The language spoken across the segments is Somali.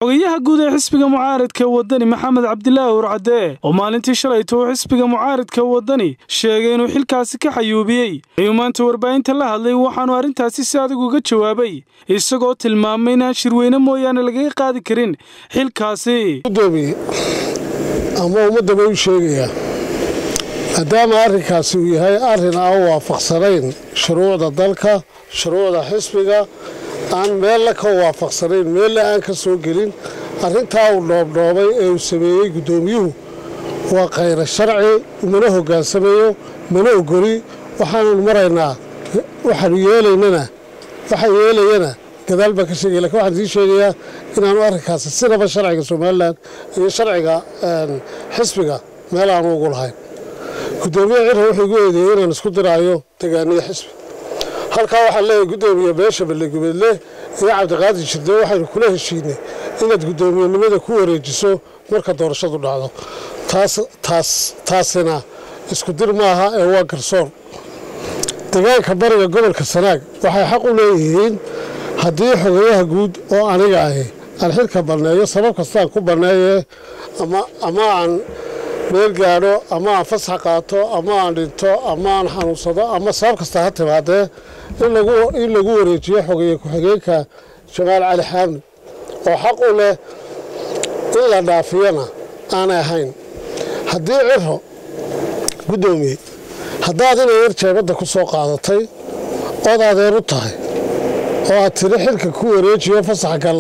xogayaha guud ee xisbiga mucaaridka wadani maxamed cabdilaahi urcadde oo maalintii shalayta uu xisbiga mucaaridka wadani sheegay inuu xilkaasi ka xayuubiyey ayuu maanta warbaahinta la hadlay waxaanu arrintaasi si adag uga jawaabay isagoo tilmaamay inaan shirweyne mooyaane lagaga qaadi karin xilkaasi gudoomiye ama ummadda bay u sheegayaa maadaama arrinkaasi uu yahay arrin aan waafaqsanayn shuruucda dalka shuruucda xisbiga aan meella ka waafaqsanayn meella aan ka soo gelin arrintaa uu dhoobdhoobay ee uu sameeyey guddoomiyuhu waa khayra sharci mana hogaansamayo mana ogoli waxaananu maraynaa waxaanu yeelaynana waxa yeelayana gadaal baan ka sheegaya lakin waxaan sii sheegayaa inaanu arrinkaasi sinaba sharciga somalilan iyo sharciga xisbiga meel aanu ugu lahayn guddoomiyaha cirra wuxuu igu eedeeyey inaan isku diraayo degaaniya xisbi halkaa waxaan leeyahay guddoomiye beesha ballegubeedle iyo cabdiqaadir jirde waxaynu kula heshiinay inaad guddoomiyenimada ku wareejiso marka doorashadu dhacdo taasina isku dir maaha ee waa garsoor degaanka bariga gobolka sanaag waxay xaq u leeyihiin haddii xogayaha guud oo aniga ahi aan xilka banneeyo sabab kastaan ku banneeye ama aan meel gaadho ama aan fasax qaato ama aan dhinto ama aan xanuunsado ama sabab kasta ha timaadee in lagu wareejiyo xogeeye ku-xigeenka jamaal cali xaamid oo xaq u leh in la dhaafiyana aanay ahayn haddii ciro guddoomiye haddaad inay yar jeebadda ku soo qaadatay ood adeer u tahay oo aad tiri xilka ku wareejiyo fasax gal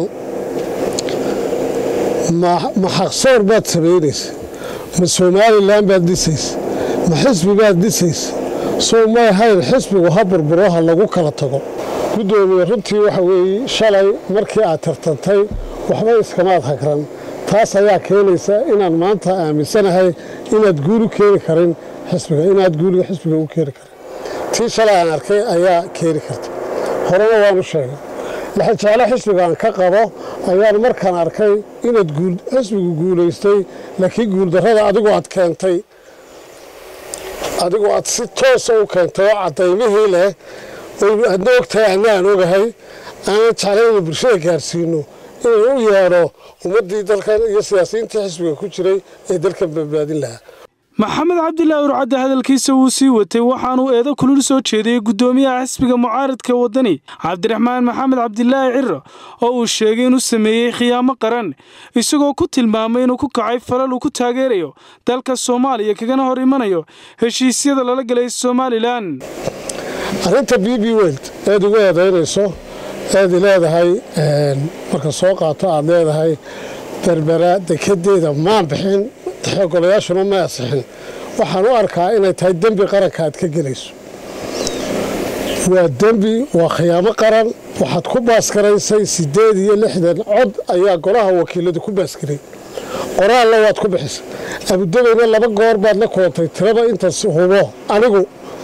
ma xaqsoor baad samaynaysa ma somalilan baad dhisaysa ma xisbi baad dhisaysa soo may hayn xisbigu ha burburo ha lagu kala tago guddoomiye runtii waxa weeye shalay markii aad tartantay waxba iskamaad hagran taas ayaa keenaysa inaan maanta aaminsanahay inaad guul u keeni karin xisbiga inaad guuliga xisbiga u keeni karin tii shalay aan arkay ayaa keeni karta horena waanu sheegay laxajaalo xisbigaan ka qabo ayaan markaan arkay inaad xisbigu guulaystay laakiin guuldarrada adigu aad keentay adigu aad si toosa u keentay oo cadaymihii leh adna ogtahay anna aan ogahay aanan jeclay inu bulshada gaarsiino inaan u yeedho ummaddii dalkan iyo siyaasiyiintii xisbiga ku jiray ee dalkan badbaadin lahaa maxamed cabdilaahi urcadde hadalkiisa wuu sii watay waxaanuu eedo kulul soo jeediyey guddoomiyaha xisbiga mucaaridka waddani cabdiraxmaan maxamed cabdilaahi ciro oo uu sheegay inuu sameeyey khiyaamo qaran isagoo ku tilmaamay inuu ku kacay falal uu ku taageerayo dalka soomaaliya kagana hor imanayo heshiisyada lala galay somalilan arrinta b b weld eed ugu eedaynayso eed leedahay marka soo qaato aad leedahay berbera dekedeeda maan bixin golayaashuna ma asixin waxaan u arkaa inay tahay dembi qaranka aad ka gelayso waa dembi waa khiyaamo qaran waxaad ku baaskaraysay siddeed iyo lixdan cod ayaa golaha wakiiladu ku baaskiray qoraalna waad ku bixisay abudabayna laba goor baad la koontay tiraba intaas hubo anigu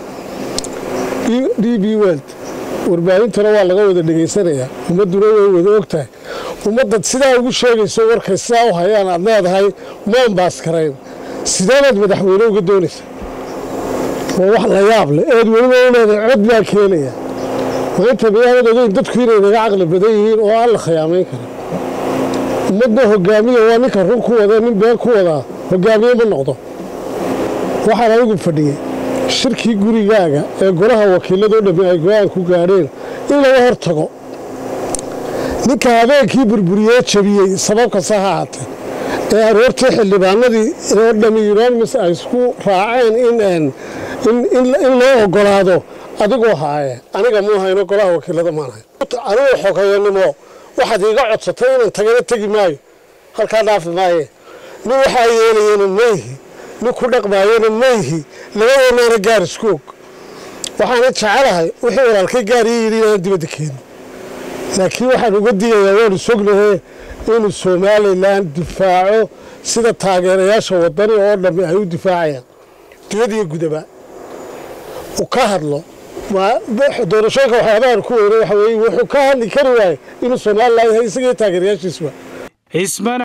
d b weld warbaahintuna waa laga wada dhegaysanayaa ummadduna way wada ogtahay ummadad sidaa ugu sheegayso warkay sidaa u hayaan aad leedahay maan baaskarayn sideebaad madaxweyne uga doonaysa waa wax la yaab leh eed weliba u leedahay cod baa keenaya maanta miyaanad ogeyn dadku inay naga caqli badan yihiin oo aan la khiyaamayn karin ummadna hogaamiya waa ninka run ku wada nin been ku wadaa hogaamiye ma noqdo waxaan adigu fadhiyey shirkii gurigaaga ee golaha wakiiladoo dhammi ay go-aan ku gaadheen in laga hor tago ninka habeenkii burburiyee jabiyey sabab kasta ha ahaatee ee aroortii xildhibaanadii oo dhammi unanimus ay isku raaceen in loo ogolaado adigoo haaye aniga muu hayno golaha wakiilada maan hayn anigu xogeeyanimo waxaad iiga codsatay inaan tagana tegi maayo halkaa dhaafi maaye nin waxaa yeelayana mayhi nin ku dhaqmaayana mayhi labadeennaana gaar isku og waxaana jecelahay wixii walaalkay gaar ii yidhi inaan dibadda keenin laakiin waxaan uga digayaa waanu sognahe inuu somalilan difaaco sida taageerayaasha wadani oo dhammi ay u difaacayaan dibad iyo gudaba uu ka hadlo doorashooyinka waxyaabahan ku weyne waxa weye wuxuu ka hadli kari waaye inuu somalilan yahay isagii taageerayaashiisuba